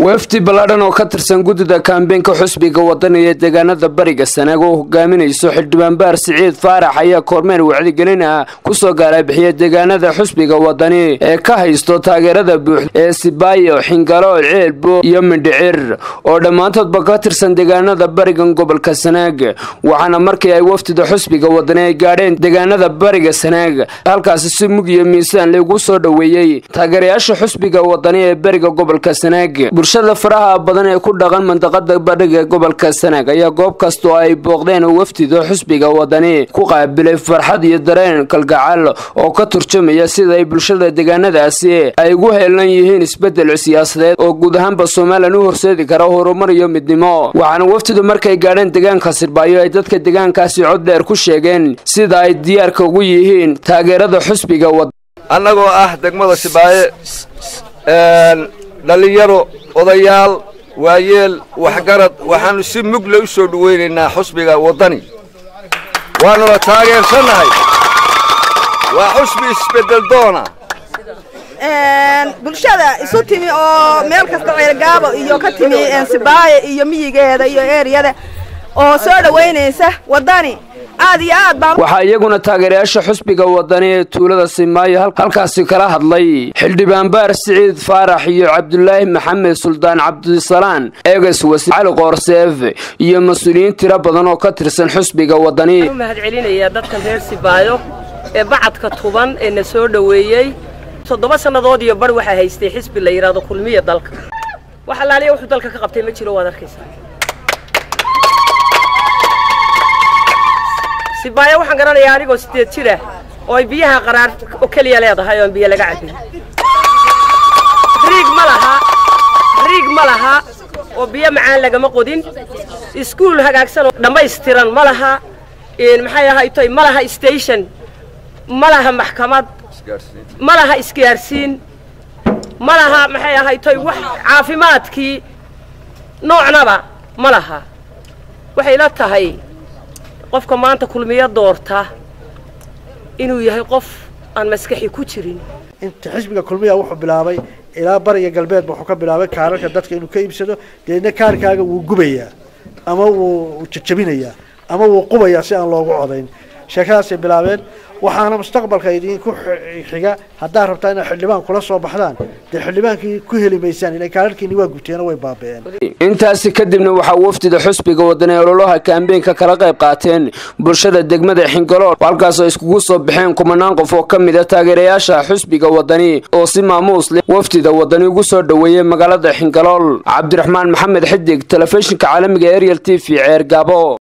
wafdi ballaadhan oo ka tirsan guddida kaambeenka xusbiga wadani ee deegaanada bariga sanaag oo hogaaminayso xildhibaan baar siciid faarax ayaa kormeer wacdigelin ah kusoo gaalabixiya deegaanada xusbiga wadani ee ka haysto taageerada buux ee sibaayo xingalo ceelbo iyo mindhicir oo dhammaantoodba ka tirsan deegaanada barigan gobolka sanaag waxaana markii ay wafdida xusbiga wadani ay gaadheen deegaanada bariga sanaag halkaasi si mug iyo miisaan lagu soo dhoweeyey taageerayaasha xusbiga wadani ee beriga gobolka sanaag bulshada faraha badan ee ku dhaqan mandaqada bariga gobolka sanaag ayaa goob kastoo ay booqdeen wafdida xusbiga wadani ku qaabilay farxad iyo dareen kalgacal oo ka turjumaya sida ay bulshada deegaanadaasi ay ugu heelan yihiin isbedel siyaasadeed oo guud ahaanba somalilan u horseedi kara horumar iyo midnimo waxaana wafdidu markay gaadheen deegaanka sirbaayo ay dadka deegaankaasi cod dheer ku sheegeen sida ay diyaarka ugu yihiin taageerada xusbiga annagoo ah degmada sibaaye dhallinyaro odayaal waayeel waxgarad waxaannu si mugle u soo dhawaynaynaa xusbiga waddani waannuna taageersannahay waa xusbi isbeddel doona bulshada isu timi oo meel kasta ceelgaabo iyo ka timi sibaaye iyo miyigeeda iyo eeriyada oo soo dhowaynaysa waddani aad iyo aad baan waxaa iyaguna taageerayaasha xusbiga wadani ee tuulada simaayo halkaasi kala hadlay xildhibaan baar siciid faarax iyo cabdulaahi maxamed suldaan cabdisalaan eegas wasi cali qoorseef iyo mas-uuliyiin tiro badan oo ka tirsan xusbiga wadani u mahad celinayaa dadkan reer sibaayo ee bacadka tuban ee na soo dhoweeyey toddoba sannadood iyo bar waxaa haystay xisbi la yidhaahdo kulmiya dalka wax allaaliya wuxuu dalka ka qabtay ma jiro waad arkaysaa sibaayo waxaan garanayaa anigoo sideed jira oo ay biyaha qaraar oo keliya leedahay oo aan biyo laga cabin riig ma laha riig ma laha oo biyo macaan lagama qodin iskuul hagaagsan oo dhammaystiran ma laha maxay ahaytoy ma laha station ma laha maxkamad ma laha isgaarsiin ma laha maxay ahaytoy wax caafimaadkii noocnaba ma laha waxay la tahay qofka maanta kulmiyo doorta inuu yahay qof aan maskaxi ku jirin inta xisbiga kulmiya wuxuu bilaabay ilaa bariga galbeedba wuxuu ka bilaabay kaararka dadka inuu ka iibsado deedna kaarkaaga wuu gubayaa ama wuu jajabinayaa ama wuu qubayaa si aan loogu codayn sheekadaasay bilaabeen waxaana mustaqbalka idinku xiga haddaad rabtaa inaad xildhibaan kula soo baxdaan dee xildhibaankii ku heli maysaan ila kaararkiini waa gubteeno way baaba'een intaasi kadibna waxaa wafdida xusbiga wadani ololaha kaambeenka kala qayb qaateen bulshada degmada xingalool halkaasoo iskugu soo baxeen kumanaan qof oo ka mid a taageerayaasha xusbiga wadani oo si maamuus leh wafdida wadani ugu soo dhoweeyey magaalada xingalool cabdiraxmaan maxamed xidig telefishinka caalamiga ariel t v ceer gaabo